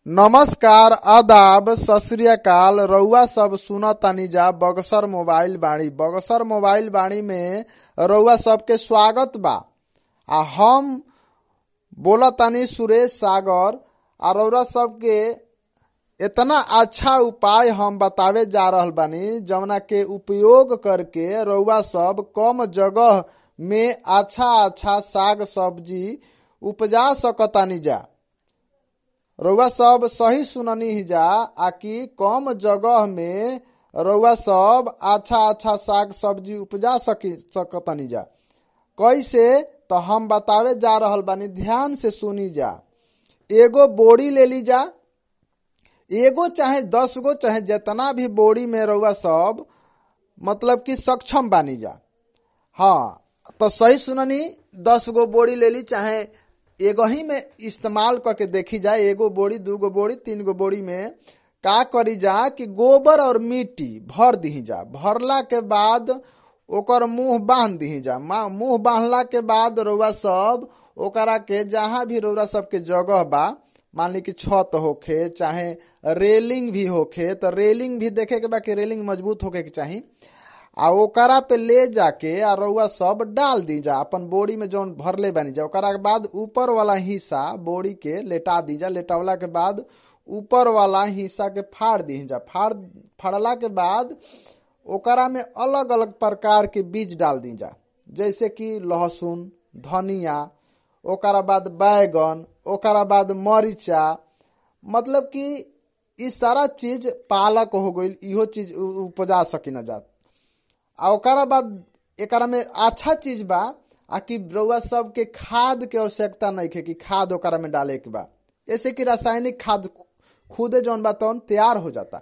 नमस्कार आदाब सत श्री अकाल रउआ सब सुनतानी जा बगसर मोबाइल बाणी बगसर मोबाइल बाणी में रउआ सबके स्वागत बा आ हम बोलतानी सुरेश सागर आ रउआ सबके इतना अच्छा उपाय हम बतावे जा रहल बानी जवना के उपयोग करके रउआ सब कम जगह में अच्छा अच्छा साग सब्जी उपजा सकतानी जा रउआ सब सही सुननी ही जा आकि कम जगह में रउआ सब अच्छा अच्छा साग सब्जी उपजा सकी सकतनी जा कैसे तो हम बतावे जा रहल बानी ध्यान से सुनी जा एगो बोड़ी ले ली जा एगो चाहे दस गो चाहे जितना भी बोड़ी में रउआ सब मतलब कि सक्षम बानी जा हाँ तो सही सुननी दस गो बोड़ी ले ली चाहे एगो ही में इस्तेमाल करके देखी जाए एगो बोड़ी दूगो बोड़ी तीन गो बोड़ी में का करी जा कि गोबर और मिट्टी भर दी जा भरला के बाद ओकर मुंह बांध दी जा मुंह बांधला के बाद रउआ सब ओकरा के जहाँ भी रउआ सबके जगह बा मान ली कि छत होखे चाहे रेलिंग भी होखे तो रेलिंग भी देखे के बा कि रेलिंग मजबूत होके के चाही आ ओकरा पे ले जाके आ रउआ सब डाल दी जा अपन बोरी में जौन भरले बानी जा ओकरा के बाद ऊपर वाला हिस्सा बोरी के लेटा दी जा लेटावला के बाद ऊपर वाला हिस्सा के फाड़ दी जा फाड़ फाड़ला के बाद ओकरा में अलग अलग प्रकार के बीज डाल दी जा जैसे कि लहसुन धनिया ओकरा बाद बैगन ओकरा बाद मरीचा मतलब कि इ सारा चीज पालक हो गईल इहो चीज उपजा सकी न जात आ ओकरा बाद एकरा में अच्छा चीज बा आ कि रउआ सबके खाद के आवश्यकता नहीं है कि खाद ओकरा में डाले के बा ऐसे कि रासायनिक खाद खुदे जौन बा तौन तैयार हो जाता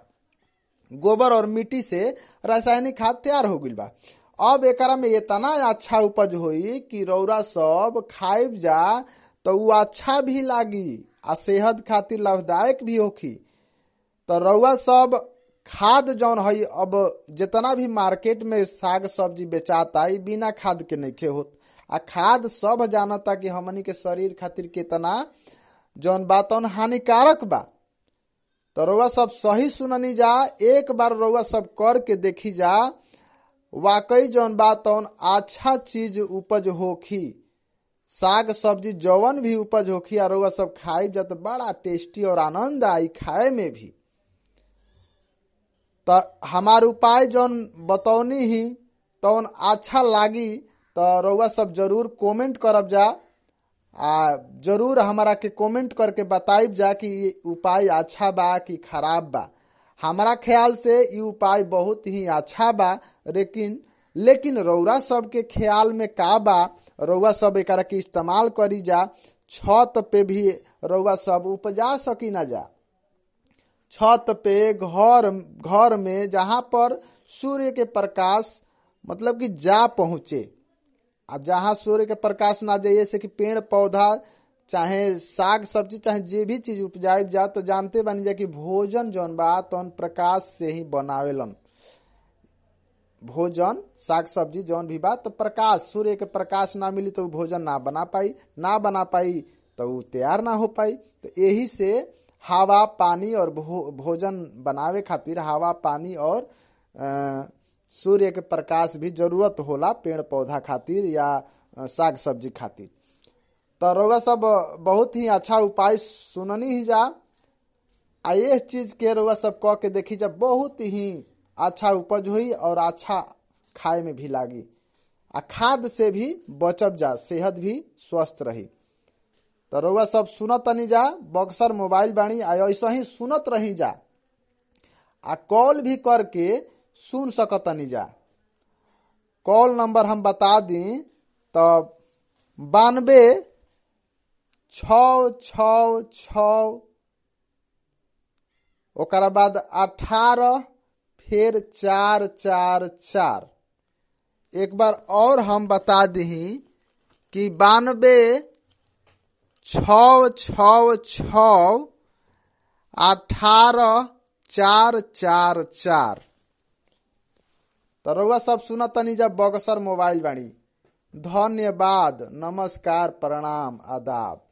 गोबर और मिट्टी से रासायनिक खाद तैयार हो गईल बा अब एकरा में इतना अच्छा उपज होई कि रौरा सब खाइब जा तो उ अच्छा भी लागी आ सेहत खातिर लाभदायक भी होखी तो रउआ सब खाद जौन है अब जितना भी मार्केट में साग सब्जी बेचाता है बिना खाद के नहीं होत आ खाद सब जानता कि हमनी के शरीर खातिर कितना जौन बात हानिकारक बा तो रउआ सब सही सुननी जा एक बार रउआ सब कर के देखी जा वाकई जौन बात अच्छा चीज उपज होखी साग सब्जी जौवन भी उपज होखी आ रउआ सब खाई जा तो बड़ा टेस्टी और आनंद आई खाए में भी तो हमार उपाय जौन बतौनी ही तौन अच्छा लागी तो रउआ सब जरूर कमेंट करब जा आ जरूर हमारा के कमेंट करके बताइब जा कि ये उपाय अच्छा बा कि खराब बा हमारा ख्याल से ये उपाय बहुत ही अच्छा बा लेकिन लेकिन रउरा सब के ख्याल में का बा रउआ सब एक के इस्तेमाल करी जा छत पे भी रउआ सब उपजा सकी ना जा छत पे घर घर में जहां पर सूर्य के प्रकाश मतलब कि जा पहुंचे आ जहां सूर्य के प्रकाश ना जाइए से कि पेड़ पौधा चाहे साग सब्जी चाहे जे भी चीज उपजाइब जा तो जानते बनी जा कि भोजन जौन बा तौन प्रकाश से ही बनावेलन भोजन साग सब्जी जौन भी बा तो प्रकाश सूर्य के प्रकाश ना मिली तो भोजन ना बना पाई ना बना पाई तो वो तैयार ना हो पाई तो यही से हवा पानी और भो, भोजन बनावे खातिर हवा पानी और सूर्य के प्रकाश भी जरूरत होला पेड़ पौधा खातिर या साग सब्जी खातिर तो रउआ सब बहुत ही अच्छा उपाय सुननी ही जा आ ये चीज के रउआ सब कह के देखी जा बहुत ही अच्छा उपज हुई और अच्छा खाए में भी लागी आ खाद से भी बचब जा सेहत भी स्वस्थ रही तो रउआ सब सुनत तनी जा बक्सर मोबाइल बाणी आ ऐसा ही सुनत रही जा आ कॉल भी करके सुन सकतनी जा कॉल नंबर हम बता दी तो बानबे छ छ छ ओकरा बाद अठारह फिर चार चार चार एक बार और हम बता दी कि बानबे छ छ छ अठारह चार चार चार तो रउआ सब सुना तनी जब बगसर मोबाइल बाणी धन्यवाद नमस्कार प्रणाम आदाब